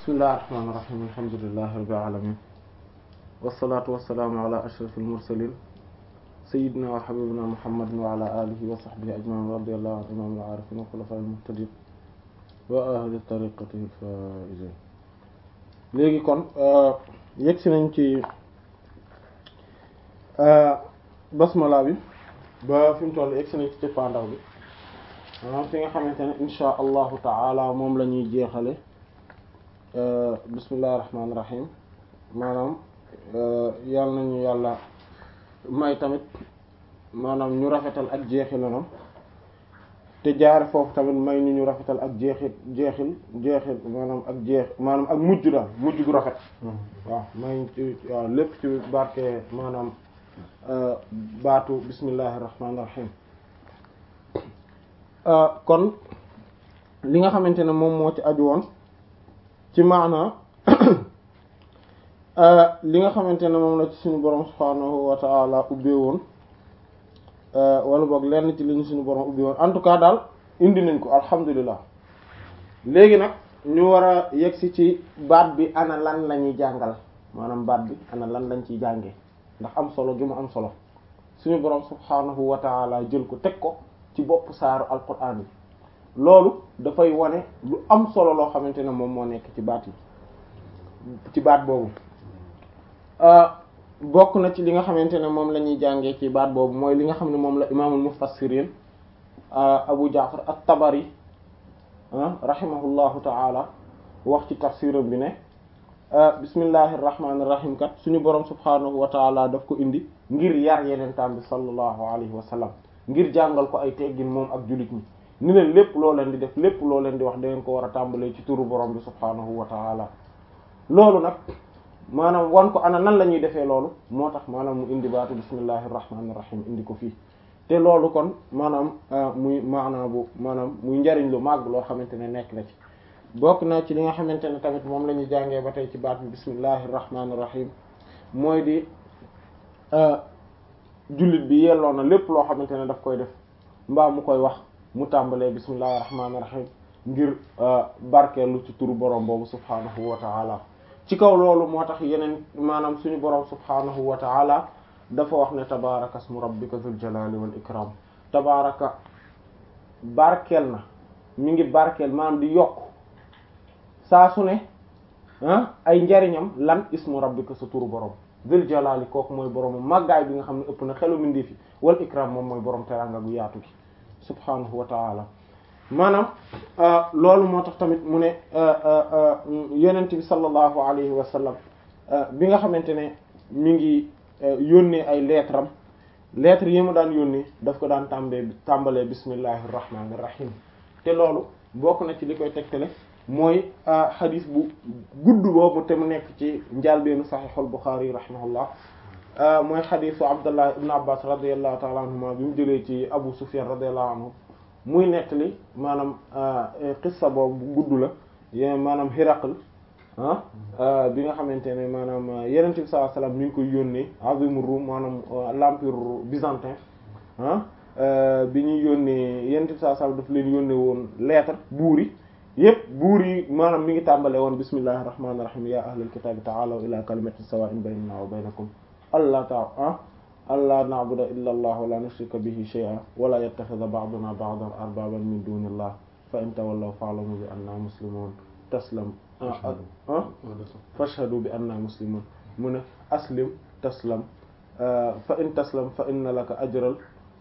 bismillahir rahmanir rahim alhamdulillahi rabbil alamin wassalatu wassalamu ala ashrafil mursalin sayyidina wa habibina muhammadin wa ala alihi wa sahbihi ajma'in radiyallahu anhu imamil arifin wa khulafa'il muhtadin wa ahli tariqatihi al-faizin léegi kon yegg si nañ ci basmala bi ba fi mu toll yegg si nañ ci cëppaandaw bi maanaam fi nga xamante ne insha allahu taala moom la ñuy jeexale bismillahi rahmaani rahim maanaam yàlla nañu yàlla may tamit maanaam ñu rafetal ak jeexilanam te jaare foofu tamit may ñu ñu rafetal ak jeexit jeexil jeexil maanaam ak jeex maanaam ak mujj daal mujj gu rafet waaw may ci waaw lépp ci barke maanaam baatu bismillahi rahmaani rahim kon li nga xamante ne moom moo ci aju woon ci maana li nga xamante ne moom la ci suñu borom subhaanahu wa ta'ala ubbee woon wala boog lenn ci li ñu suñu borom ubbi woon en tout cas daal indi nañ ko alhamdulilah léegi nag ñu war a yegsi ci baat bi ana lan la ñuy jàngal maanaam baat bi ana lan lañ ciy jànge ndax am solo gi mu am solo suñu borom subhaanahu wa ta'ala jël ko teg ko ci bopp saaru alquran yi loolu dafay wane lu am solo loo xamante ne moom moo nekk ci baat yi ci baat boobu bokk na ci li nga xamante ne moom la ñuy jàngee ci baat boobu mooy li nga xam ne moom la imaamul mufassirin abu jaafar at-tabari rahimahullahu ta'ala wax ci tafsiram bi ne bismillahir rahmanir rahim kat suñu borom subhanahu wa ta'ala daf ko indi ngir yar yeneen taam bi sallallahu alayhi wa sallam ngir jàngal ko ay teggin moom ak jullit ñi ni leen lépp loo leen di def lépp loo leen di wax da ngeen ko war a tàmbalee ci turu borom bi subhanahu wa ta'ala loolu nag maanaam wan ko ana nan la ñuy defee loolu moo tax maanaam mu indi baatu bismillahir rahmanir rahim indi ko fii te loolu kon maanaam muy maanaa bu maanaam muy njariñ lu màgg loo xamante ne nekk na ci bokk na ci li nga xamante ne tamit moom la ñuy jàngee ba tey ci baat bi bismillahir rahmanir rahim mooy di jullit bi yelloo na lépp loo xamante ne daf koy def mbaa mu koy wax mu tàmbalee bismillahir rahmanir rahim ngir barkeelu ci turu borom boobu subhanahu wa ta'ala ci kaw loolu moo tax yeneen maanaam suñu borom subhanahu wa ta'ala dafa wax ne tabaraka ismu rabbika dhul jalali wal ikram tabaraka barkeel na mi ngi barkeel maanaam di yokk saa su ne ah ay njariñam lan ismu rabbika sa turu borom dhul jalali kooku mooy borom màggaay bi nga xam ne ëpp na xelu mindi fi wal ikram moom mooy borom teranga gu yaatu gi subhanahu wa ta'ala maanaam loolu moo tax tamit mu ne yonent bi sallallahu alayhi wa sallam bi nga xamante ne mi ngi yónnee ay lettre am lettres yi mu daan yónnee daf ko daan tàmbee tàmbalee bismillahir rahmanir rahim te loolu bokk na ci li koy tegtale mooy xadis bu gudd boobu te mu nekk ci njàlbeenu saxiixul Buxaari rahimahullah mooy xadisu Abdullah ibn Abbas radiyallahu ta'ala anhuma bi mu jëlee ci Abu Sufyan radiyallahu anhu muy nettali maanaam qissa boobu bu gudd la maanaam Hiraql ah bi nga xamante ne maanaam Yonent bi sallallahu alayhi wasallam mi ngi koy yónnee azimur Rum maanaam l'empire byzantin ah bi ñuy yónnee Yonent bi sallallahu alayhi wasallam daf leen yónnee woon lettre buur yi yépp buur yi maanaam mi ngi tàmbale woon bismillahir rahmanir rahim ya ahlal kitabi ta'alaw ila kalimatin sawa'in baynana wa baynakum allah ta ah alla na'budu illa allah wa la nushrika bihi shay'an wa la yattakhidha ba'duna ba'dan arbaban min dunillah fa in tawallaw fa'lamu bi anna muslimun taslam fashhadu bi anna muslimun mu ne aslim taslam fa in taslam fa inna laka ajral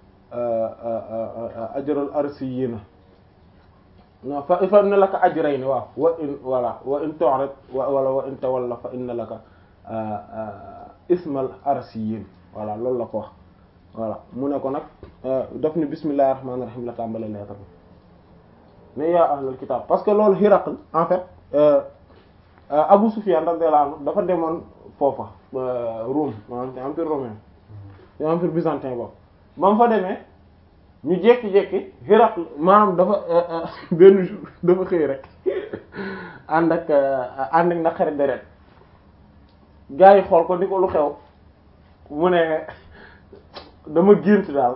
ajral arsiyina non fa fa inna laka ajrayn waaw wa in wala wa in tu'rid wala wa in tawalla fa inna laka ismal arsiyin voilà loolu la ko wax voilà mu ne ko nag daf ni bismillahir rahmanir rahim la tàmbale lettre bi ne yaa ahlul kitab parce que loolu Hiraql en fait Abu Sufyan radiyallahu anhu dafa demoon foofa Rome maanaam empire romain empire byzantin boobu ba mu fa demee ñu jékki-jékki Hiraql maanaam dafa benn jour dafa xëy rek ànd ak ànd ak naqari deret gaa yi xool ko ni ko lu xew mu ne dama gént daal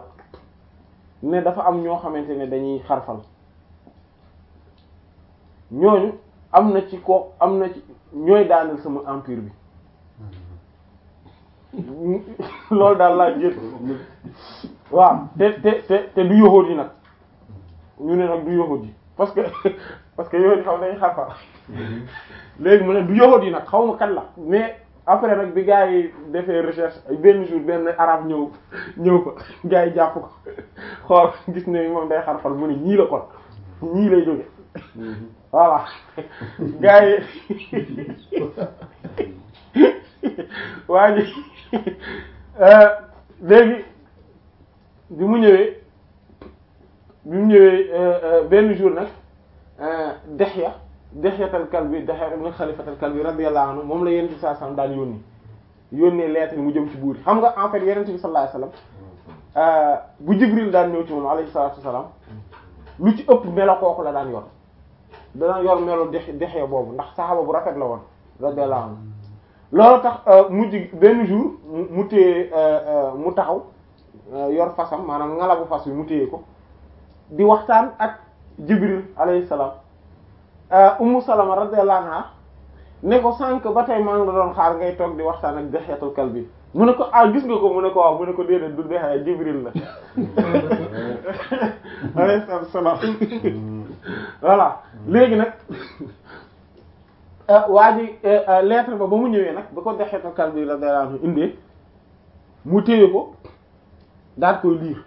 ne dafa am ñoo xamante ne dañuy xarfal ñooñu am na ci ko am na ci ñooy daaneel sama empire bi loolu daal laa jël waaw te te te te du yoxóot yi nag ñu ne nag du yoxóot yi parce que parce que yoxóot yi xam dañu xarfa léegi mu ne du yoxóot yi nag xaw ma kan la mais après nag bi gars yi defee recherche benn jour benn arabe ñëw ñëw ko gars yi jàpp ko xool gis ne moom day xarfal mu ne ñii la kon ñii lay jóge voilà gars yi waa ji léegi bi mu ñëwee bi mu ñëwee benn jour nag Dihya Dihyatal Kalbi Dihya ibn Khalifatal Kalbi radiyallahu anhu moom la Yonent bi sallallahu alayhi wasallam daan yónni yónnee lettre mu jëm ci buur yi xam nga en fait Yonent bi sallallahu alayhi wasallam bu Jibril daan ñëw ci moom alayhi salaatu wasallam lu ci ëpp melo kooku la daan yor dana yor melo Dihya Dihya boobu ndax saxaaba bu rafet la woon radiyallahu anhu loolu tax mujj benn jour mu téye mu taxaw yor fasam maanaam ngalabu fas bi mu téye ko di waxtaan ak Jibril alayhi salaam Ummu Salama radiyallahu anha ne ko sànq ba tey maa ngi la doon xaar ngay toog di waxtaan ak Dihyatul Kalbi mu ne ko ah gis nga ko mu ne ko waaw mu ne ko déedéet du Dihya Jibril la alayhi salaam voilà léegi nag waa ji lettre ba ba mu ñëwee nag ba ko Dihyatul Kalbi radiyallahu anhu indee mu téye ko daal koy liir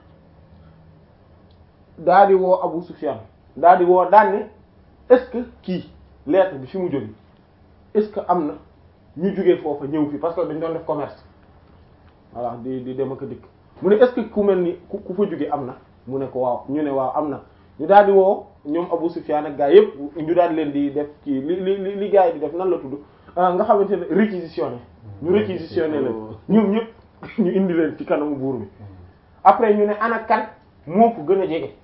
daal di woo Abu Sufyan daal di woo daan ne est-ce que kii lettre bi fi mu jóge est-ce que am na ñu jógee foofa ñëw fi parce que dañ doon def commerce voilà di di dem ak a dikk mu ne est-ce que ku mel ni ku ku fa jóge am na mu ne ko waaw ñu ne waaw am na ñu daal di woo ñoom Abu Sufyan ak gaa yépp ñu daal di leen di def kii li li li gaa yi di def nan la tudd nga xamante ne réquisitionné ñu réquisitionné leen ñoom ñëpp ñu indi leen ci kanamu buur bi après ñu ne ana kan moo ko gën a jege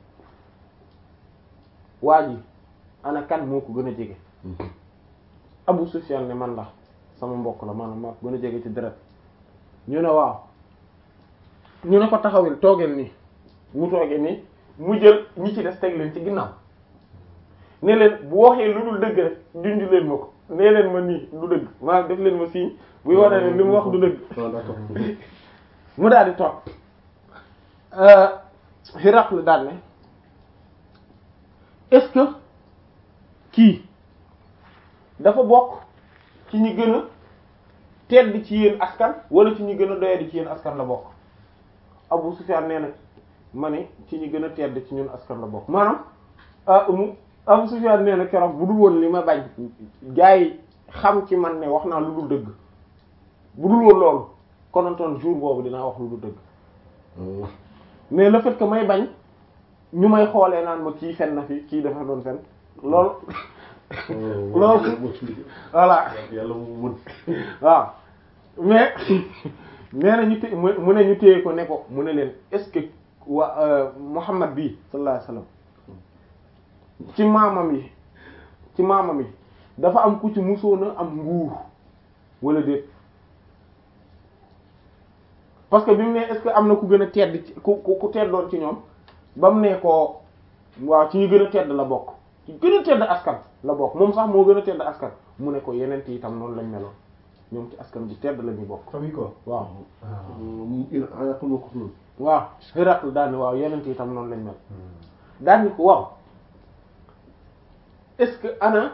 waa ji ana kan moo ko gën a jege Abu Sufyan ne man la sama mbokk la maanaam maa ko gën a jege ci deret ñu ne waaw ñu ne ko taxawil toogeel nii mu toogee nii mu jël ñi ci des teg leen ci ginnaaw ne leen bu waxee lu dul dëgg rek junj leen ma ko nee leen ma nii du dëgg maanaam def leen ma signe buy wane ne li mu wax du dëgg mu daal di toog Hiraql daal ne est-ce que kii dafa bokk ci ñi gën a tedd ci yéen askan wala ci ñi gën a doyadi ci yéen askan la bokk Abu Sufyan nee na ma ne ci ñi gën a tedd ci ñun askan la bokk maanaam mu Abu Sufyan nee na keroog bu dul woon li ma bañ gaa yi xam ci man ne wax naa lu dul dëgg bu dul woon loolu konantoon jour boobu dinaa wax lu dul dëgg mais le fait que may bañ ñu may xoolee naan ma kii fen na fi kii dafa doon fen loolu loolu voilà yàlla mu mën waaw mais nee na ñu té mu ne ñu téye ko ne ko mu ne leen est-ce que wa Muhammad bii sallallahu alayhi wasallam ci maamam yi ci maamam yi dafa am ku ci musoon a am nguur wala déet parce que bi mu ne est-ce que am na ku gën a tedd ci ku ku teddoon ci ñoom ba mu ne ko waaw ci ñu gën a tedd la bokk ci gën a tedd askan la bokk moom sax moo gën a tedd askan mu ne ko yeneen yi itam noonu lañ meloon ñoom ci askan bu tedd la ñu bokk. famille quoi waaw. yàqul ma ko noonu. waaw Hiraql daal ni waaw yeneen yi itam noonu lañ mel. daal ni ko waaw est-ce que ana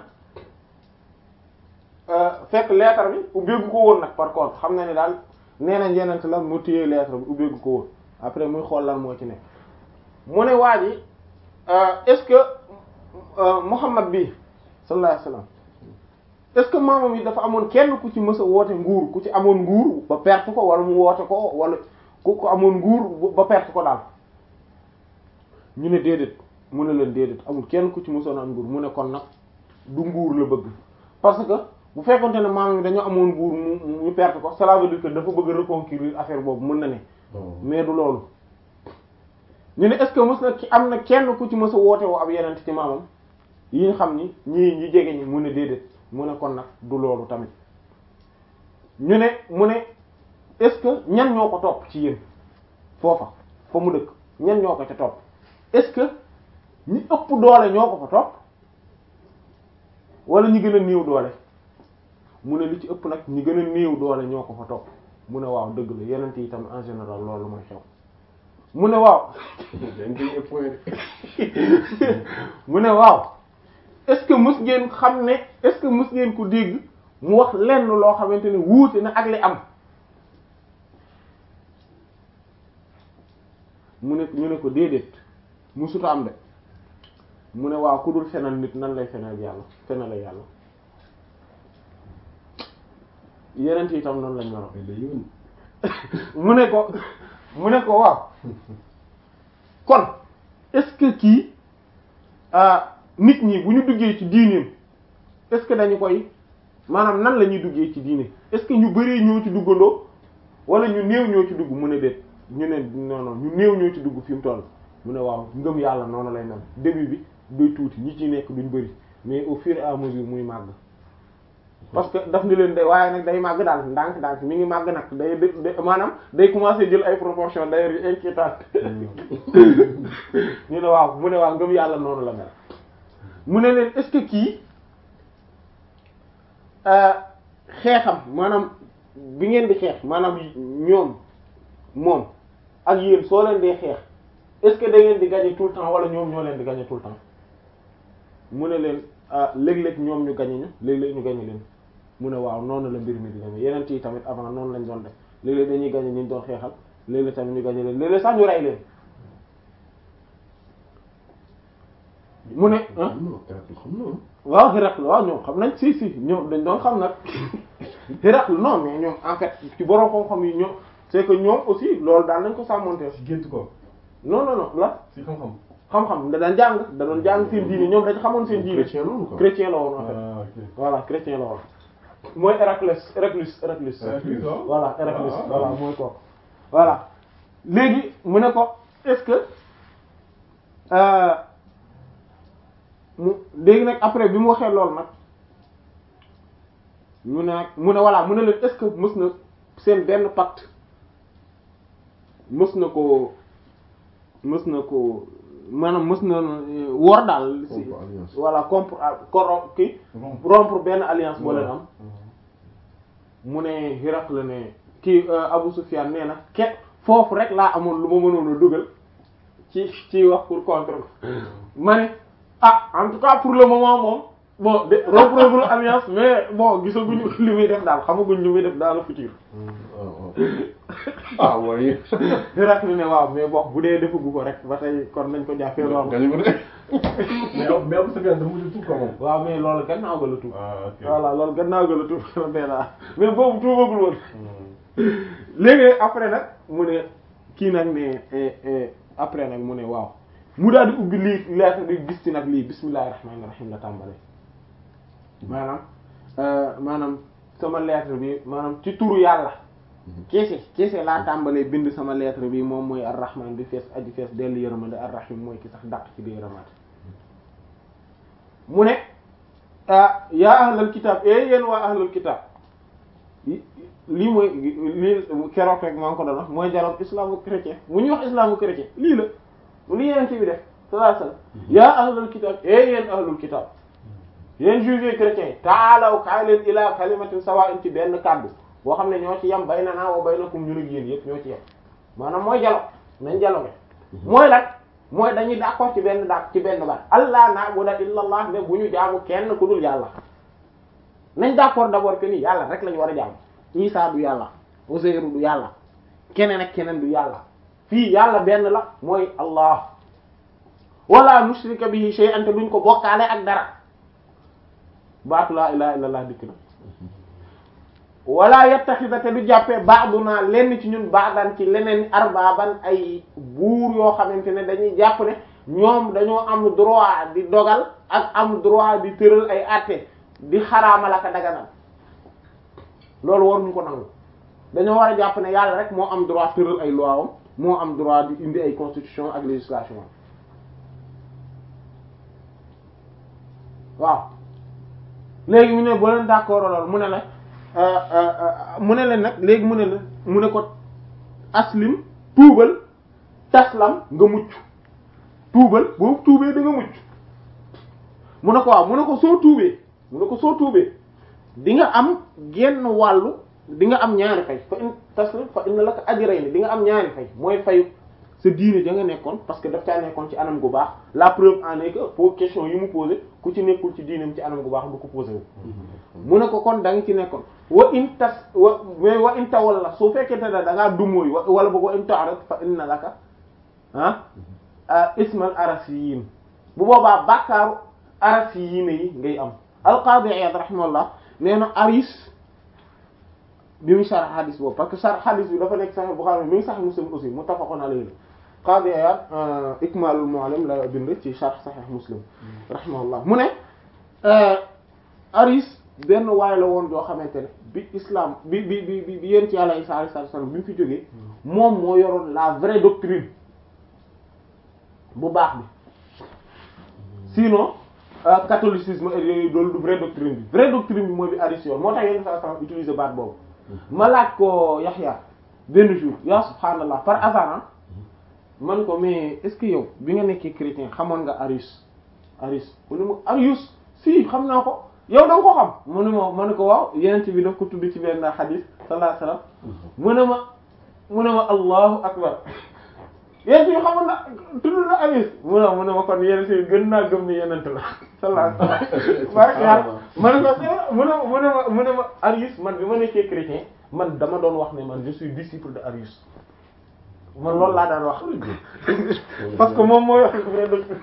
fekk lettre bi ubbeegu ko woon nag par contre xam na ni daal nee nañ yeneen la mu téye lettre bi ubbeegu ko woon après muy xool lan moo ci nekk. mu ne waa ji est-ce que Muhammad bi sallallahu alayhi wasallam est-ce que maamam yi dafa amoon kenn ku ci mës a woote nguur ku ci amoon nguur ba perte ko wala mu woote ko wala ku ko amoon nguur ba perte ko daal ñu ne déedéet mu ne leen déedéet amul kenn ku ci mësoon am nguur mu ne kon nag du nguur la bëgg parce que bu fekkonte ne maamam yi dañoo amoon nguur mu ñu perte ko cela veut dire que dafa bëgg a reconquérir affaire boobu mën na ne mais du loolu ñu ne est-ce que mës na ki am na kenn ku ci mës a woote woo ab yeneen ci maamam yi ñu xam ni ñii ñi jege ñi mu ne déedéet mu ne kon nag du loolu tamit ñu ne mu ne est-ce que ñan ñoo ko topp ci yéen foofa fa mu dëkk ñan ñoo ko ca topp est-ce que ñi ëpp doole ñoo ko fa topp wala ñi gën a néew doole mu ne li ci ëpp nag ñi gën a néew doole ñoo ko fa topp mu ne waaw dëgg la yeneen yi tamit en général loolu mooy xew mu ne waaw mu ne waaw est-ce que mës ngeen xam ne est-ce que mës ngeen ko dégg mu wax lenn loo xamante ne wuute na ak li am mu ne ñu ne ko déedéet musuta am de mu ne waaw ku dul fenal nit nan lay fenal yàlla fenal yàlla yeneen yi tam noonu lañ meroon mu ne ko mu ne ko waaw kon est-ce que kii nit ñi bu ñu duggee ci diineem est-ce que dañu koy maanaam nan la ñuy duggee ci diine est-ce que ñu bari ñoo ci duggandoo wala ñu néew ñoo ci dugg mu ne déet ñu ne non non ñu néew ñoo ci dugg fi mu toll mu ne waaw ngëm yàlla noonu lay mel début bi doy tuuti ñi ci nekk duñ bari mais au fur et à mesure muy màgg parce que daf ni leen day waaye nag day màgg daal ndànk ndànk mi ngi màgg nag day day maanaam day commencer jël ay proportions d'ailleurs yu inquiétantes ñu ne waaw mu ne waaw ngëm yàlla noonu la mel mu ne leen est-ce que kii xeexam maanaam bi ngeen di xeex maanaam ñoom moom ak yéen soo leen dee xeex est-ce que da ngeen di gagner tout le temps wala ñoom ñoo leen di gagner tout le temps mu ne leen léeg-léeg ñoom ñu gagner ñu léeg-léeg ñu gagner leen mu ne waaw noonu la mbir mi di demee yeneen yi tamit avant noonu lañ doon def léeg-léeg dañuy gagner ñu doon xeexal léeg-léeg tamit ñu gagner leen léeg-léeg sax ñu rey leen mu ne waaw Héracle waaw ñoom xam nañ si si ñoom dañ doon xam nag Héracle non mais ñoom en fait ci borom xam-xam yi ñoom c'est que ñoom aussi loolu daal nañ ko sàmmonte si gént ko non non non la si xam-xam xam-xam da daan jàng da doon jàng seen diine ñoom dañ xamoon seen diine chrétien loolu quoi chrétien la woon en fait ah ok voilà chrétien la woon mooy Héraclès Héraclus Héraclus Héraclus, waaw. voilà Héraclus Ah, ah, voilà ah. mooy kooku voilà léegi mu ne ko est-ce que euh, mu léegi nag après bi mu waxee loolu nag mu ne nag mu ne voilà mu ne leen est-ce que mës na seen benn pacte mës na ko mës na ko maanaam mës na euh, wor daal si Rompre alliance. voilà compre koro ki Rompre. rompre benn alliance boo leen am mu ne Héracle ne kii euh, Abu Sufyan nee na ke foofu rek laa amoon lu ma mënoon a dugal ci ci wax pour contre ma ne ah en tout cas pour le moment moom bon de rompre alliance mais bon gisaguñu li muy def daal xamaguñ li muy def dans le futur ah waaye. Héracle ne waaw mais bon bu dee defagu ko rek ba tey kon nañ ko jàppee loolu gañu ko de. mais yow mais Abou Sufyan dafa mujj tuub quoi moom. waaw mais loolu gannaaw ga la tuub ah ok. voilà loolu gannaaw ga la tuub nee naa mais boobu tuubagul woon léegi après nag mu ne kii nag ne eh, eh, après nag mu ne waaw mu daal di ubbi lii lettre bi gis ci nag lii bismillahir rahmanir rahim la tàmbalee maanaam euh, maanaam sama lettre bi maanaam ci turu yàlla keese keese laa tàmbalee bind sama lettre bi moom mooy ar-rahman bi fees aji fees dellu yërmande ar-rahim mooy ki sax dàq ci di yërëmaate mu ne ah yaa ahlal kitab eh yéen waa ahlal kitab li- lii mooy lii keroog rek maa ngi ko doon wax mooy dialogue islamo-chrétien mu ñuy wax islamo-chrétien lii la li yeneen ci bi def sallallahu alayhi wasallam yaa ahlal kitab eh yéen ahlul kitab yéen juifs et chrétiens taalaw kaay leen ila kalimatin sawa'in ci benn kàddu boo xam ne ñoo ci yem baynana wa baynakum ñun ak yéen yëpp ñoo ci yem maanaam mooy dialogue nañ dialogue mooy lan mooy dañuy d'accord ci benn daak ci benn baat allah na'budu illa allah ne bu ñu jaamu kenn ku dul yàlla nañ d'accord d'abord que ni yàlla rek lañu war a jaamu Isa du yàlla Uzayru du yàlla keneen ak keneen du yàlla fii yàlla benn la mooy allah wala nushrika bihi shay'an te duñ ko bokkaale ak dara baatu laa ilaha illallah dikk na wala yattaxida te du jàppee ba'duna lenn ci ñun ba'dan ci leneen arbaaban ay buur yoo xamante ne dañuy jàpp ne ñoom dañoo am droit di dogal ak am droit di tëral ay àtte di xaraamal ak a daganal loolu waruñu ko nangu dañoo war a jàpp ne yàlla rek moo am droit tëral ay loi am moo am droit di indi ay constitution ak législation am waaw léegi mu ne boo leen d'accord loolu mu ne la euh, euh, euh, mu ne leen nag léegi mu ne la mu ne ko aslim tuubal taslam nga mucc tuubal boo tuubee da nga mucc mu ne ko waaw mu ne ko soo tuubee mu ne ko soo tuubee di nga am genn wàllu di nga am ñaari fay fa in taslim fa inna laka ajrayni di nga am ñaari fay mooy fayu sa diine ja nga nekkoon parce que daf caa nekkoon ci anam gu baax la preuve en est que pour question yi mu posé ku ci nekkul ci diinam ci anam gu baax du ko posé wu mu ne ko kon da nga ci nekkoon wa in tas wa mais wa in tawalla su fekkente ne da ngaa dumóoy wala boog wa in ta'rid fa inna laka ah ismal arasiyin bu boobaa bàkkaaru arasiyin yi ngay am al-Qadi Iyad rahimahullah nee na aris bi mu sarh hadis boobu parce que sarh hadis bi dafa nekk Sahih Bukhari mi ngi Sahih Muslim aussi muttafaqun alayhi Qadi Iyad Ikmalul Mu'allim la bind ci sarh Sahih Muslim rahimahullah mu ne aris benn waay la woon joo xamante ne bi islam bi bi bi bi yéen ci yàlla Isa alayhi salaam bi mu fi jógee moom moo yoroon la vraie doctrine bu baax bi sinon catholicisme et yooyu loolu du vraie doctrine bi vraie doctrine bi mooy bi aris yoon moo tax yéen saa sama utiliser baat boobu ma laaj ko Yaxya benn jour yaa subhaanallah par hasard man ko mais est-ce que yow bi nga nekkee chrétien xamoon nga Arius Arius mu ne ma Arius si xam naa ko yow da nga ko xam mu ne ma ma ne ko waaw yeneen bi daf ko tudd ci benn hadith sallallahu alayhi wasallam mu ne ma mu ne ma allahu akbar yeneen bi xamoon na tudd na Arius mu ne mu ne ma kon yeneen bi gën naa gëm ni yeneen la sallallahu alayhi wasallam barke yàlla ma ne ko mu ne mu ne ma mu ne ma Arius man bi ma nekkee chrétien man dama doon wax ne man je suis disciple de Arius man loolu laa daan wax parce que moom mooy wax vrai docteur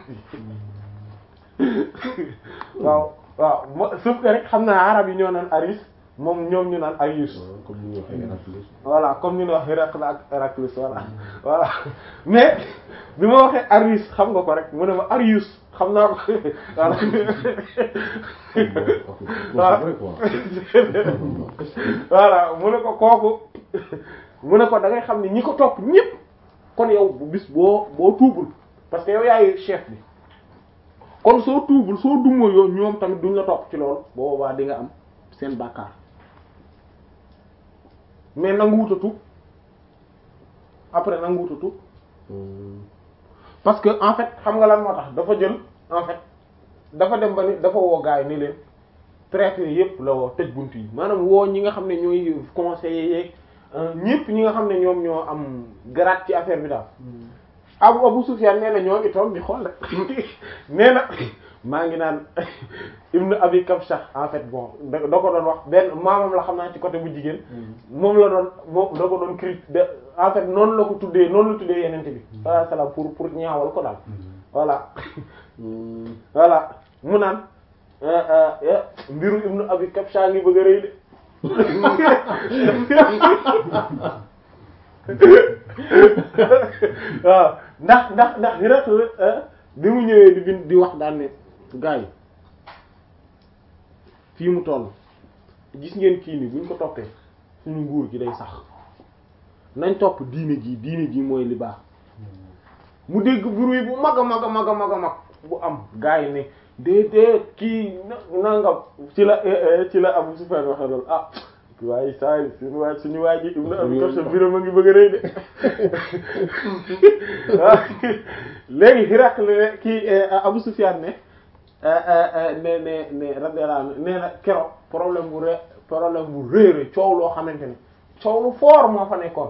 waaw waaw mo sauf que rek xam naa arab yi ñoo naan Arius moom ñoom ñu naan Arius comme ni ñu waxee Héraclius. voilà comme ñu ne wax Héracle ak Héraclius voilà voilà mais bi ma waxee Arius xam nga ko rek mu ne ma Arius xam naa ko voilà voilà mu ne ko kooku mu ne ko da ngay xam ne ñi ko topp ñépp kon yow bu bis boo boo tuubul parce que yow yaay chef bi kon soo tuubul soo dumoo yoon ñoom tamit duñ la topp ci loolu boobaa di nga am seen bàkkaar mais nangu wuta tuub après nangu wuta tuub parce que en fait xam nga lan moo tax dafa jël en fait dafa dem ba ni dafa woo gaay ni leen traité yépp la woo tëj bunt yi maanaam woo ñi nga xam ne ñooy conseillers yeeg ñépp ñi nga xam ne ñoom ñoo am grade ci affaire bi daal Abu Abu Sufyan nee na ñoo ngi toog di xool rek nee na maa ngi naan Ibn Abi Kabsha en fait bon da da ko doon wax benn maamam la xam naa ci côté bu jigéen moom la doon moom da ko doon cri de en fait noonu la ko tuddee noonu la tuddee yenente bi sallallahu alayhi wasallam pour pour ñaawal ko daal voilà voilà mu naan mbiru Ibn Abi Kabsha ngi bëgg a rëy de waaw ndax ndax ndax rek bi mu ñëwee di bind di wax daan ne gars yi fii mu toll gis ngeen kii ni buñ ko toppee suñu nguur gi day sax nañ topp diine ji diine ji mooy li baax mu dégg bruit bu mag a mag a mag a mag a mag bu am gars yi ne déedéet kii nangam ci la ci la Abu Sufyan waxe loolu ah waaye saa yi suñu waay suñu waay ji Ibn Abi Kabsha biram a ngi bëgg a rëy de léegi Hiraql kii Abu Sufyan ne ne ne ne radiyallahu anhu nee na keroog problème bu ré problème bu réeré coow loo xamante ne coow lu fort moo fa nekkoon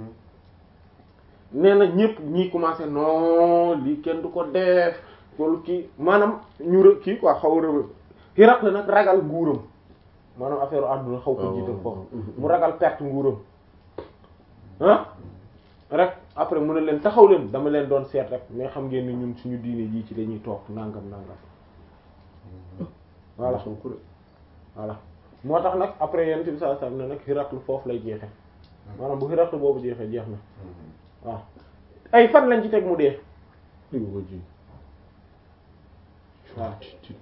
nee na ñëpp ñii commencé non lii kenn du ko def loolu kii maanaam ñu rë kii quoi xaw rëb Hiraql nag ragal nguuram maanaam affaire àdduna xaw ko jiital foofu mu ragal perte nguuram ah rek après mu ne leen taxaw leen dama leen doon seet rek mais xam ngeen ni ñun suñu diine jii ci dañuy toog nangam nangam voilà voilà moo tax nag après yent bi sallallahu alayhi wasallam ne nag Hiraql foofu lay jeexe maanaam bu Hiraql boobu jeexee jeex na waaw ay fan lañ ci teg mu dee waaw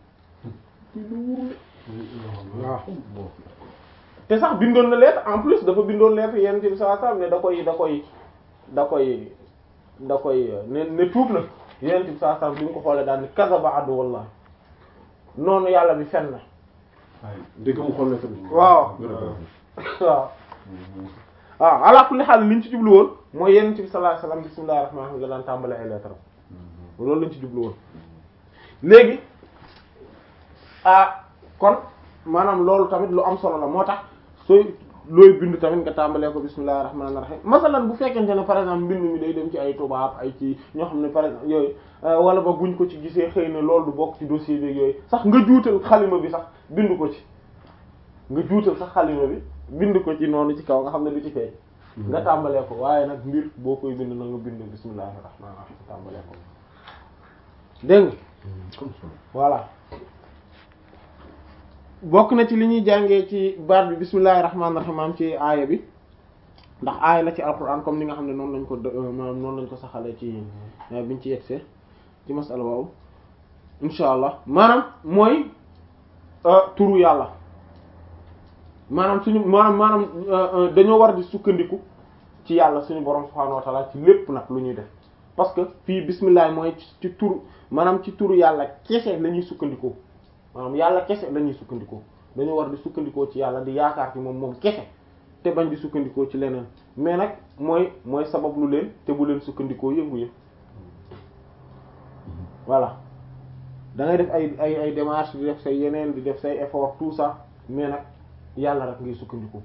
waaw te sax bindoon na lettre en plus dafa bindoon lettre yent bi sallallahu alayhi wasallam ne da koy da koy da koy da koy ne ne tuub na yent bi sallallahu alayhi wasallam bi mu ko xoolee daal ni kazaba adu wallah noonu yàlla bi fen na dégg mu xool lettre bi. waaw waaw waaw ala kulli xaal liñ ci jublu woon mooy yonent bi sallallahu alayhi wasallam bismillahir rahmanir rahim la daan tàmbale ay lettre loolu lañ ci jublu woon léegi ah kon maanaam loolu tamit lu am solo la moo tax sooy looy bind tamit nga tàmbalee ko bismillahir rahmanir rahim masalan bu fekkente ne par exemple mbind mi day dem ci ay tubaab ay ci ñoo xam ne par exemple yooyu wala ba buñ ko ci gisee xëy na loolu du bokk ci dossier bi yooyu sax nga juutal xalima bi sax bind ko ci nga juutal sax xalima bi bind ko ci noonu ci kaw nga xam ne du ci feeñ nga tàmbalee ko waaye nag mbir boo koy bind na nga bind bismillahir rahmanir rahim tàmbalee ko dégg nga voilà bokk na ci li ñuy jàngee ci baat bi bismillahir rahmanir rahim am ci aaya bi ndax aaya la ci alquran comme ni nga xam ne noonu lañ ko maanaam noonu lañ ko saxalee ci biñ ci yegsee ci masala waaw insha allah maanaam mooy turu yàlla maanaam suñu maanaam maanaam dañoo war di sukkandiku ci yàlla suñu borom subhaanahu wa ta'ala ci lépp nag lu ñuy def parce que fii bismillah mooy ci turu maanaam ci turu yàlla kese la ñuy sukkandikoo maanaam yàlla kese la ñuy sukkandikoo dañoo war di sukkandikoo ci yàlla di yaakaar ci moom moom kese te bañ di sukkandikoo ci leneen mais nag mooy mooy sabab lu leen te bu leen sukkandikoo yëngu yëpp voilà da ngay def ay ay ay démarches di def say yeneen di def say effort tout ça mais nag yàlla rek ngay sukkandiku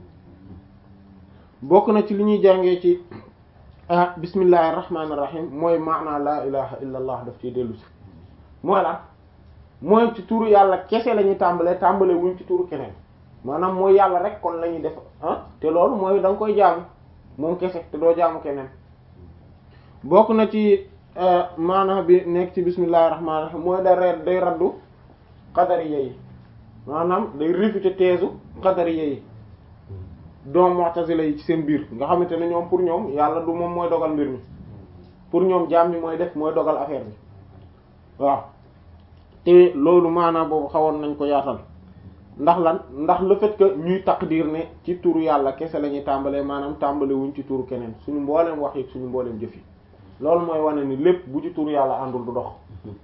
bokk na ci li ñuy jàngee ci ah bismillahir rahmanir rahim mooy maanaa laa ilaha illa allah daf ciy dellu si mooy la mooy ci turu yàlla kese la ñuy tàmbalee tàmbalee wuñ ci turu keneen maanaam mooy yàlla rek kon la ñuy def ah te loolu mooy da nga koy jaamu moom kese te doo jaamu keneen bokk na ci maanaa bi nekk ci bismillahir rahmanir rahim mooy da reer day raddu qadariya yi maanaam day réfuter teesu qadariya yi doom mu'tazila yi ci seen biir nga xamante ne ñoom pour ñoom yàlla du moom mooy dogal mbir mi pour ñoom jaam mi mooy def mooy dogal affaire bi waaw te loolu maanaam boobu xawoon nañ ko yaatal ndax lan ndax le fait que ñuy taqdir ne ci turu yàlla kese la ñuy tàmbalee maanaam tàmbale wuñ ci turu keneen suñu mbooleem wax yi suñu mbooleem jëf yi loolu mooy wane ni lépp bu ci turu yàlla àndul du dox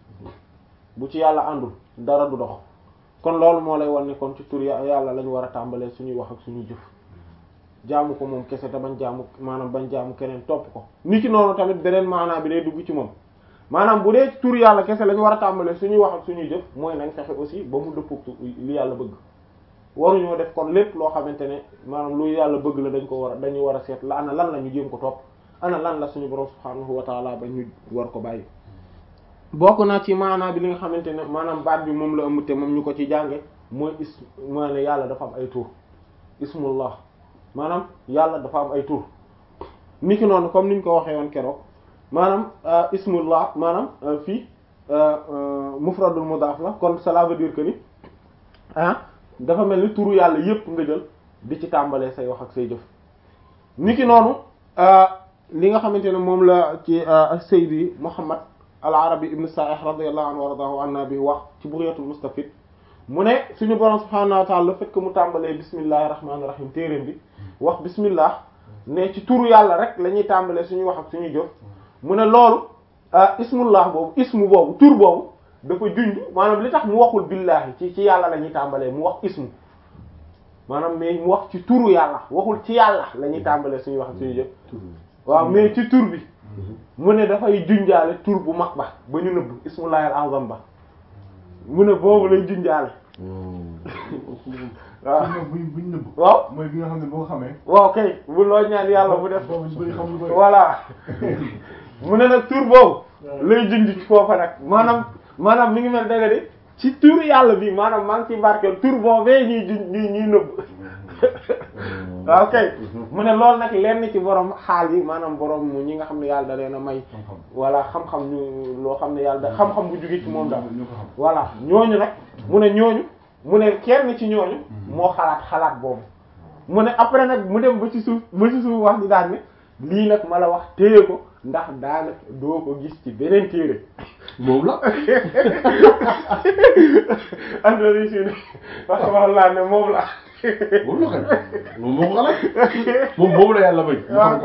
bu ci yàlla àndul dara du dox kon loolu moo lay wan ne kon ci turu yàlla lañu war a tàmbalee suñuy wax ak suñuy jëf jaamu ko moom kese te bañ jaamu maanaam bañ jaamu keneen topp ko ni ki noonu tamit beneen maanaam bi day dugg ci moom maanaam bu dee tur yàlla kese la ñu war a tàmbalee suñuy wax ak suñuy jëf mooy nañ fexe aussi ba mu dëppoo li yàlla bëgg waruñoo def kon lépp loo xamante ne maanaam lu yàlla bëgg la dañ ko war a dañu war a seet la ana lan la ñu jéem ko topp ana lan la suñu borom subhaanahu wa taala ba ñu war ko bàyyi. bokk naa ci maanaam bi li nga xamante ne maanaam baat bi moom la ëmb te moom ñu ko ci jànge mooy is mooy ne yàlla dafa am ay tur ismullah maanaam yàlla dafa am ay tur ni ki noonu comme niñ ko waxee woon keroog maanaam ismullah maanaam fii mufradul mudaaf la kon cela veut dire que ni ah dafa mel ni turu yàlla yépp nga jël di ci tàmbalee say wax ak say jëf ni ki noonu li nga xamante ne moom la ci Seydi Muhammad al Arabi ibn Sa'ih radiyallahu anhu wa radahu anna bi wax ci Bugyatul Mustafid mu ne suñu borom subhanahu wa ta'ala le fait que mu tàmbalee bismillahir rahmanir rahim téeréem bi wax bismillah ne ci turu yàlla rek la ñuy tàmbalee suñuy wax ak suñuy jëf mu ne loolu ismullah boobu ismu boobu tur boobu dafa junj maanaam li tax mu waxul billahi ci ci yàlla la ñuy tàmbalee mu wax ismu maanaam mais mu wax ci turu yàlla waxul ci yàlla la ñuy tàmbalee suñuy wax ak suñuy jëf waaw mais ci tur bi mu ne dafay junjaale tur bu mag ba ba ñu nëbb ismullahil azam ba mu ne boobu lay junjaale waaw buñ buñ nëbb waaw mooy bi nga xam ne boo xamee waaw kay bu loo ñaan yàlla bu def boobu ñu bëri xam lu bëri voilà mu ne nag tur boobu lay junj ci foofa nag maanaam maanaam mi ngi mel danga de ci tur yàlla bi maanaam maa ngi ci barkeel tur boobee ñuy junj ñuy ñuy nëbb waaw kay mu ne loolu nag lenn ci borom xaal yi maanaam borom ñi nga xam ne yàlla da leen a may xam-xam voilà xam-xam ñu loo xam ne yàlla da xam-xam bu jóge ci moom daal ñu ko xam voilà ñooñu nag mu ne ñooñu mu ne kenn ci ñooñu moo xalaat xalaat boobu mu ne après nag mu dem ba ci suuf ba ci suuf wax di daan ne lii nag ma la wax téye ko ndax daanaka doo ko gis ci beneen téere moom la andori si ne wax wax laa ne moom la moom la kay moom moo ko xalaat moom boobu la yàlla bañ. mu xam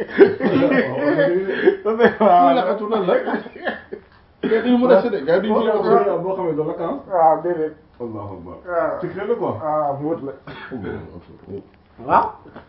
ko kii la xatu nan la. gars yi mën a séddee gars yi duñ ci boo wax. xamee boo xamee doo la kan waaw déedéet allahu akbar waaw secret la quoi waaw muut la waaw